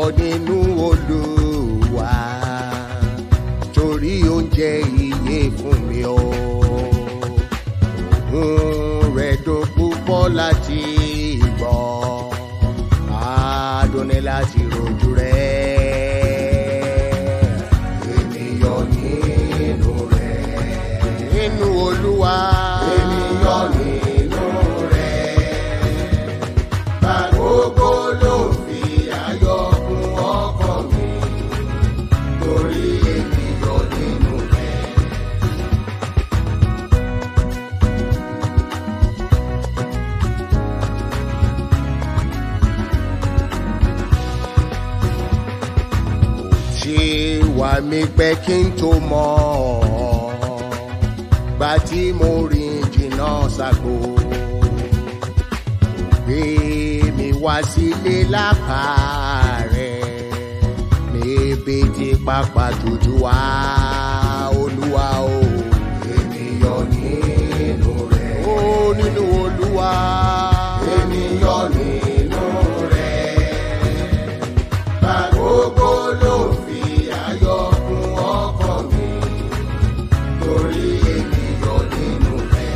nínú olúwa torí oúnjẹ iye fún mi o òun rẹ̀ dùn púpọ̀ láti gbọ́ adùnni láti rojú rẹ̀ ènìyàn nínú rẹ̀ nínú olúwa ènìyàn nínú rẹ̀ gbàgbógbó ló fi ayọ̀ kún ọkàn mi torí ènìyàn nínú rẹ̀. ṣe wà mí pẹ́ kí n tó mọ̀ ọ́ gbà tí mo rìn jìnnà ṣàgbó gbé mi wá sílé lápá rẹ̀ níbi tí pápá tútù wá olúwa o ènìyàn nínú rẹ̀ ó nínú olúwa ènìyàn nínú rẹ̀ gbàgbógbó ló fi ayọ̀ kún ọkàn mi torí ènìyàn nínú rẹ̀.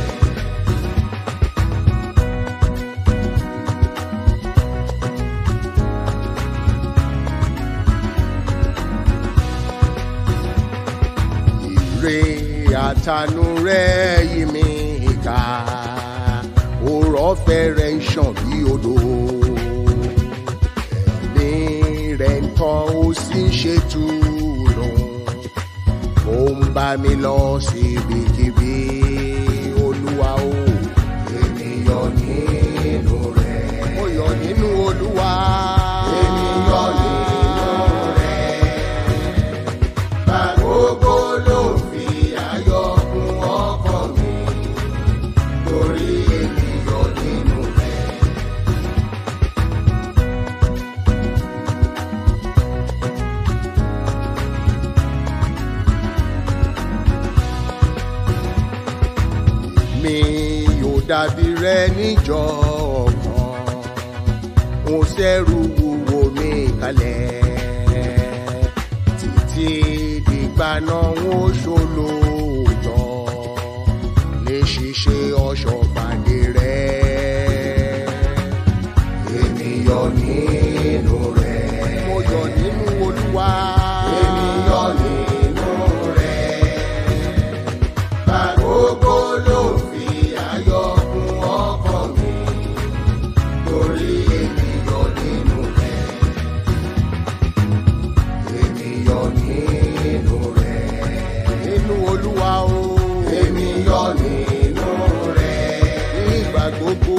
Ire àtànú rẹ̀ yí mi ká, òrọ̀ fẹ́rẹ̀ ń ṣàn bí odò ẹ̀mí rẹ̀ ń tọ́ ó sì ń ṣètùnú ó ń bá mi lọ síbikíbi olúwa o ènìyàn nínú rẹ̀ mo yọ̀ nínú olúwa ènìyàn nínú rẹ̀ gbàgbógbó ló fi ayọ̀ kún ọkàn mi torí ènìyàn nínú rẹ̀. mi yóò dàbí rẹ níjọ kan mo ṣẹ́rù wúwo mi kalẹ̀ títí dìgbà náà ó ṣolóòjọ́ lè ṣiṣẹ́ ọ̀ṣọ́ pàdé rẹ ènìyàn nínú rẹ mo yọ̀ nínú olúwa ènìyàn nínú rẹ gbàgbógbó ló fi ayọ̀ kún ọkàn mi torí ènìyàn nínú rẹ̀. ènìyàn nínú rẹ̀. nínú olúwa o. ènìyàn nínú rẹ̀. nígbà gbogbo